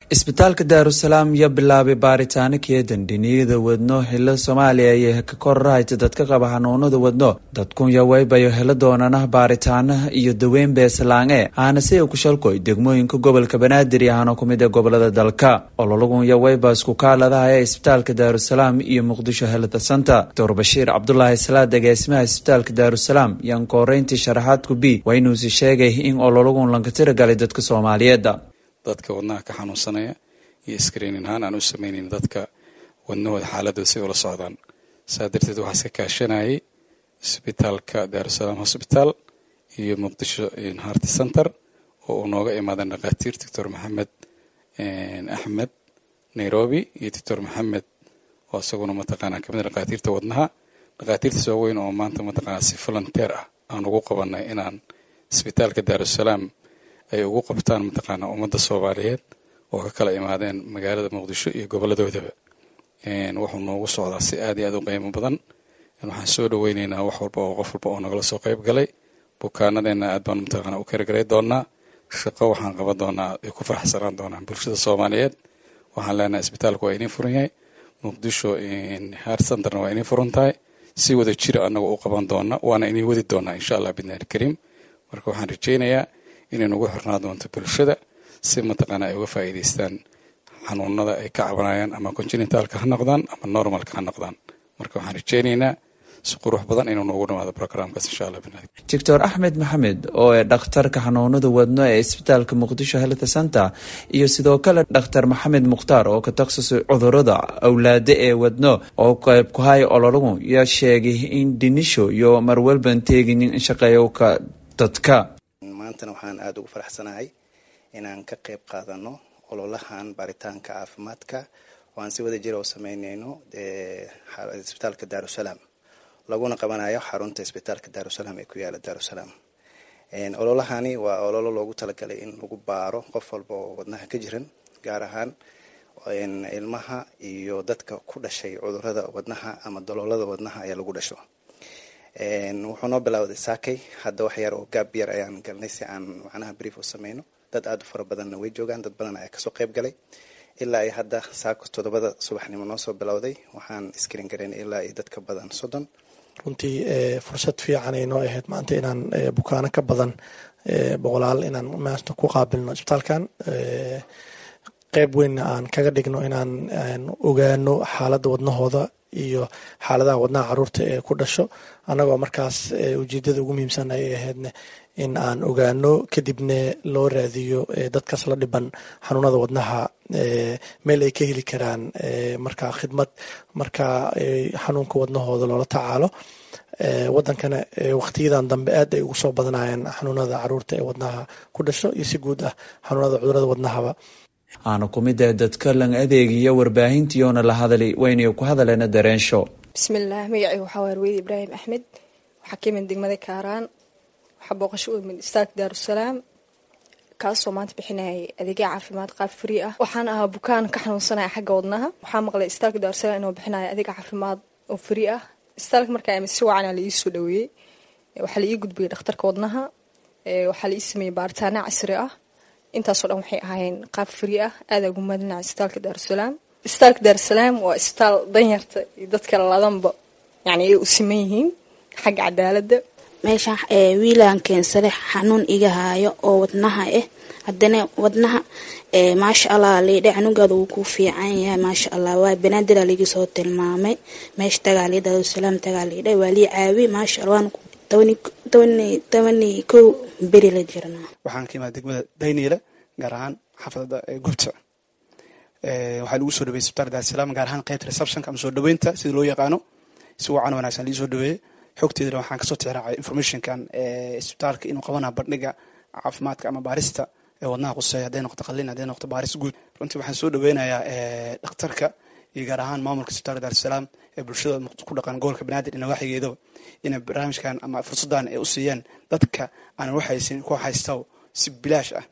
isbitaalka daarusalaam ya bilaabay baaritaano keedan dhiniyada wadno xilo soomaaliya iyo ka kororahayta dadka qaba xanuunada wadno dadkun yawaybayo helo doonana baaritaanaha iyo daweyn beesalaange aana si ku shalkoy degmooyinka gobolka banaadir iyo hano kumid ee gobolada dalka ololagun yawayba isku kaaladahaya isbitaalka daarusalaam iyo muqdisho helada santa doctor bashiir cabdulaahi salaad agaasimaha isbitaalka daarusalaam yaan kooreyntii sharaxaadku b waa inuusi sheegay in ololagun lanka tiragalay dadka soomaaliyeed dadka wadnaha ka xanuunsanaya iyo screenin ahaan aan u sameynayn dadka wadnahooda xaaladooda si ula socdaan saa darteed waxaa iska kaashanayay isbitaalka daarusalaam hosbitaal iyo muqdisho harti center oo uu nooga imaadeen dhakhaatiir doctor maxamed axmed nairobi iyo doctor maxamed oo isaguna mataqaanaa kamid dhakhaatiirta wadnaha dhakhaatiirtaas waaweyn oo maanta mataqaanaa si volunteer ah aan ugu qabanay inaan isbitaalka daarusalaam ay ugu qabtaan mataqaanaa ummadda soomaaliyeed oo ka kala imaadeen magaalada muqdisho iyo goboladoodaba wuxuu noogu socdaa si aad iyo aad u qiimo badan waxaan soo dhaweyneynaa wax walba oo qof walba oo nagala soo qayb galay bukaanadeenna aad baan mataqaanaa u karagalay doonaa shaqo waxaan qaban doonaa ay ku faraxsanaan doonaan bulshada soomaaliyeed waxaan leenahay isbitaalku waa inii furan yahay muqdisho heart centerna waa inii furan tahay si wada jira annaga u qaban doona waana inii wadi doonaa insha allah bidnaahi kariim marka waxaan rajeynayaa inay nagu xirnaa doonto bulshada si mataqaana ay uga faa'iidaystaan xanuunada ay ka cabanayaan ama conjinitalka ha noqdaan ama normalka ha noqdaan marka waxaan rajeynaynaa si qurux badan inuu noogu dhamaado programkaas insha allah binaadi doctor axmed maxamed oo ee dhakhtarka xanuunada wadno ee isbitaalka muqdisho health center iyo sidoo kale dhakhtar maxamed mukhtaar oo ka takhasusay cudurada awlaade ee wadno oo qayb ku haya ololagu yaa sheegay in dhinisho iyo marwalban teeginin shaqeeyowka dadka maantana waxaan aada ugu faraxsanahay inaan ka qayb qaadano ololahan baaritaanka caafimaadka oo aan si wada jira u sameyneyno isbitaalka daarusalaam laguna qabanayo xarunta isbitaalka daarusalaam ee ku yaala daarusalaam ololahani waa ololo loogu talagalay in lagu baaro qof walba oo wadnaha ka jiran gaar ahaan ilmaha iyo dadka ku dhashay cudurada wadnaha ama daloolada wadnaha ayaa lagu dhasho wuxuu noo bilowday saakay hadda wax yar oo gaab yar ayaan galnay si aan macnaha brief u sameyno dad aada u fara badanna way joogaan dad badan ayaa kasoo qayb galay ilaa ay hadda saako toddobada subaxnimo noo soo bilowday waxaan iskrin garaynay ilaa ay dadka badan soddon runtii fursad fiican ay noo ahayd maanta inaan bukaano ka badan boqolaal inaan maanta ku qaabilno isbitaalkan qeyb weynna aan kaga dhigno inaan ogaano xaaladda wadnahooda iyo xaaladaha wadnaha caruurta ee ku dhasho annagoo markaas ujeedada ugu muhiimsan ayay ahaydne in aan ogaano kadibna loo raadiyo dadkaas la dhiban xanuunada wadnaha meel ay ka heli karaan markaa khidmad markaa xanuunka wadnahooda loola tacaalo wadankana waqtiyadan dambe aad ay ugu soo badanayeen xanuunada caruurta ee wadnaha ku dhasho iyo si guud ah xanuunada cudurada wadnahaba aana ku mid ee dadka lan adeegiyo warbaahintiyoona la hadalay waynay ku hadaleena dareensho bismillaah magacayga waxaa waa arweyde ibraahim axmed waxaa ka imid degmada kaaraan waxaa booqasho u imid istaak daarusalaam kaasoo maanta bixinayay adeegya caafimaad qaab free ah waxaan ahaa bukaan ka xanuunsanaya xagga wadnaha waxaa maqlay istaalka daarusalaam inuu bixinayo adeeg caafimaad oo free ah istaalka markaa imid si wacanaa la ii soo dhaweeyey waxaa la ii gudbiyey dhakhtarka wadnaha waxaa la ii sameeyey baaritaana casri ah intaasoo dhan waxay ahaayeen qaab free ah aada ugu mahadinaca isbitaalka daarusalaam isbitaalka daarusalaam waa isbitaal danyarta iyo dadka ladanba yani ay u siman yihiin xagga cadaaladda meeshaan wiilaan keensade xanuun iga haayo oo wadnaha ah haddana wadnaha maasha allah liidhe canugaada wuu ku fiican yahay maasha allah waa banaadira ligi soo tilmaamay meesha tagaali daarusalaam tagaaliidhe waa lii caawi maasha allah waan tobani kow beri la jirnaa waxaan ka imaada degmada dayniile gaar ahaan xaafadada gubta waxaa lagu soo dhaweyey isbitaalka daarusalaam gaar ahaan qeybta receptionka ama soo dhaweynta sida loo yaqaano si wacan wanaagsan lii soo dhaweeyey xogteedana waxaan kasoo tixraacay informationkan isbitaalka inuu qabanayo bandhiga caafimaadka ama baarista ee wadnaha quseeya hadday noqoto qalin hadday noqoto baaris guud runtii waxaan soo dhaweynayaa dhakhtarka iyo gaar ahaan maamulka isbitaalka daarusalaam ee bulshada ku dhaqan gobolka banaadir ina waxigeedaba inay barnaamijkan ama fursaddan ay u siiyeen dadka aanan waxaysin ku haystaw si bilaash ah